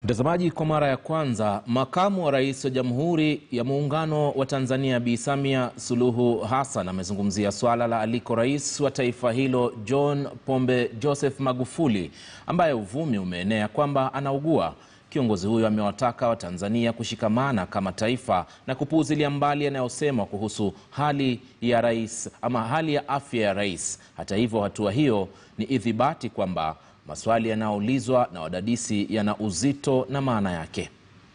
Mtazamaji, kwa mara ya kwanza makamu wa rais wa Jamhuri ya Muungano wa Tanzania Bi Samia Suluhu Hassan amezungumzia swala la aliko rais wa taifa hilo John Pombe Joseph Magufuli ambaye uvumi umeenea kwamba anaugua. Kiongozi huyo amewataka Watanzania kushikamana kama taifa na kupuuzilia mbali yanayosemwa kuhusu hali ya rais ama hali ya afya ya rais. Hata hivyo, hatua hiyo ni ithibati kwamba maswali yanayoulizwa na wadadisi yana uzito na maana yake.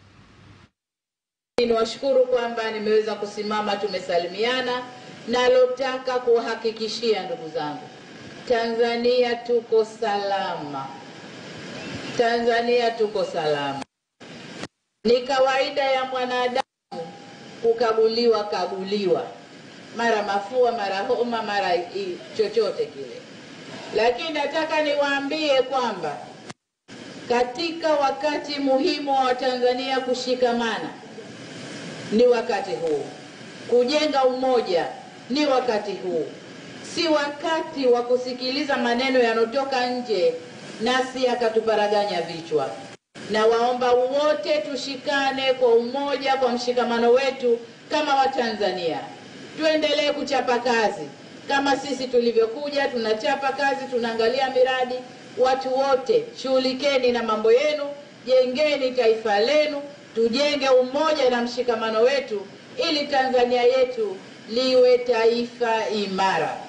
Niwashukuru kwamba nimeweza kusimama, tumesalimiana. Nalotaka kuwahakikishia ndugu zangu, Tanzania tuko salama, Tanzania tuko salama. Ni kawaida ya mwanadamu kukaguliwa kaguliwa, mara mafua, mara homa, mara i- chochote kile, lakini nataka niwaambie kwamba katika wakati muhimu wa Watanzania kushikamana ni wakati huu, kujenga umoja ni wakati huu, si wakati wa kusikiliza maneno yanayotoka nje nasi yakatuparaganya vichwa. Na waomba wote tushikane kwa umoja, kwa mshikamano wetu kama Watanzania, tuendelee kuchapa kazi kama sisi tulivyokuja, tunachapa kazi, tunaangalia miradi. Watu wote shughulikeni na mambo yenu, jengeni taifa lenu, tujenge umoja na mshikamano wetu ili Tanzania yetu liwe taifa imara.